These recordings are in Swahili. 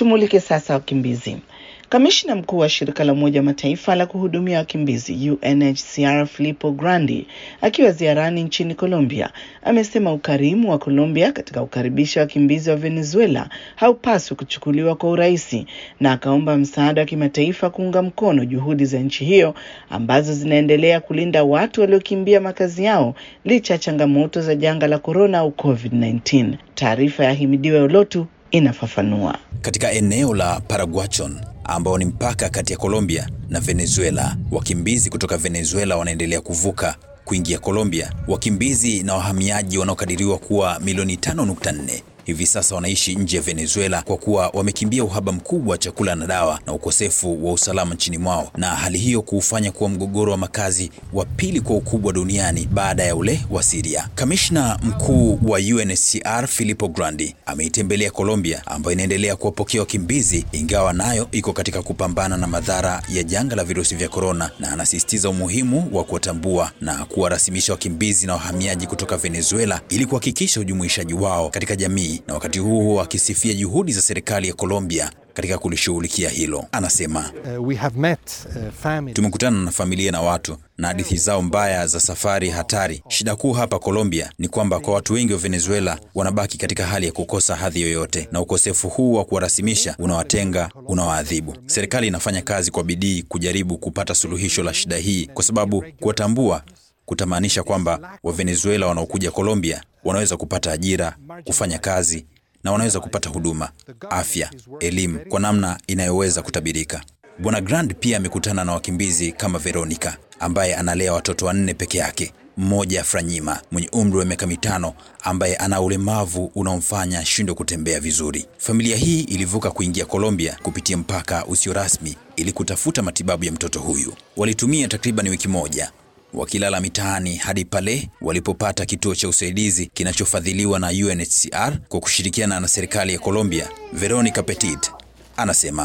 Tumulike sasa wakimbizi. Kamishna mkuu wa shirika la Umoja wa Mataifa la kuhudumia wakimbizi UNHCR Filippo Grandi akiwa ziarani nchini Colombia amesema ukarimu wa Colombia katika kukaribisha wakimbizi wa Venezuela haupaswi kuchukuliwa kwa urahisi, na akaomba msaada wa kimataifa kuunga mkono juhudi za nchi hiyo ambazo zinaendelea kulinda watu waliokimbia makazi yao licha ya changamoto za janga la korona au COVID-19. Taarifa ya Himidiwe Olotu inafafanua. Katika eneo la Paraguachon ambao ni mpaka kati ya Colombia na Venezuela, wakimbizi kutoka Venezuela wanaendelea kuvuka kuingia Colombia. Wakimbizi na wahamiaji wanaokadiriwa kuwa milioni 5.4 hivi sasa wanaishi nje ya Venezuela kwa kuwa wamekimbia uhaba mkubwa wa chakula na dawa na ukosefu wa usalama nchini mwao, na hali hiyo kuufanya kuwa mgogoro wa makazi wa pili kwa ukubwa duniani baada ya ule wa Syria. Kamishna mkuu wa UNHCR Filippo Grandi ameitembelea Colombia ambayo inaendelea kuwapokea wakimbizi ingawa nayo iko katika kupambana na madhara ya janga la virusi vya korona, na anasisitiza umuhimu wa kuwatambua na kuwarasimisha wakimbizi na wahamiaji kutoka Venezuela ili kuhakikisha ujumuishaji wao katika jamii na wakati huo huo akisifia juhudi za serikali ya Colombia katika kulishughulikia hilo. Anasema Uh, we have met uh, families. tumekutana na familia na watu na hadithi zao mbaya za safari hatari. Shida kuu hapa Colombia ni kwamba kwa watu wengi wa Venezuela wanabaki katika hali ya kukosa hadhi yoyote, na ukosefu huu wa kuwarasimisha unawatenga, unawaadhibu. Serikali inafanya kazi kwa bidii kujaribu kupata suluhisho la shida hii, kwa sababu kuwatambua kutamaanisha kwamba Wavenezuela wanaokuja Colombia wanaweza kupata ajira, kufanya kazi na wanaweza kupata huduma, afya, elimu kwa namna inayoweza kutabirika. Bwana Grand pia amekutana na wakimbizi kama Veronica ambaye analea watoto wanne peke yake, mmoja Franyima mwenye umri wa miaka mitano ambaye ana ulemavu unaomfanya ashindwe kutembea vizuri. Familia hii ilivuka kuingia Colombia kupitia mpaka usio rasmi ili kutafuta matibabu ya mtoto huyu. Walitumia takriban wiki moja wakilala mitaani hadi pale walipopata kituo cha usaidizi kinachofadhiliwa na UNHCR kwa kushirikiana na serikali ya Colombia. Veronica Petit anasema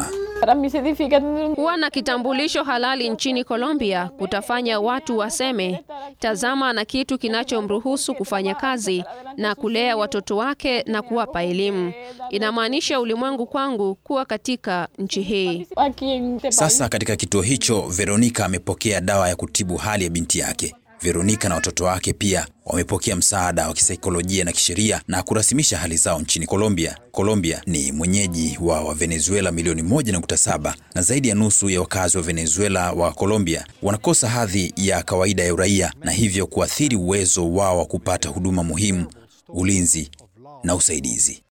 Kuwa na kitambulisho halali nchini Colombia kutafanya watu waseme, tazama na kitu kinachomruhusu kufanya kazi na kulea watoto wake na kuwapa elimu. Inamaanisha ulimwengu kwangu kuwa katika nchi hii. sasa katika kituo hicho Veronica amepokea dawa ya kutibu hali ya binti yake. Veronica na watoto wake pia wamepokea msaada wa kisaikolojia na kisheria na kurasimisha hali zao nchini Colombia. Colombia ni mwenyeji wa Wavenezuela milioni 1.7 na zaidi ya nusu ya wakazi wa Venezuela wa Colombia wanakosa hadhi ya kawaida ya uraia na hivyo kuathiri uwezo wao wa kupata huduma muhimu, ulinzi na usaidizi.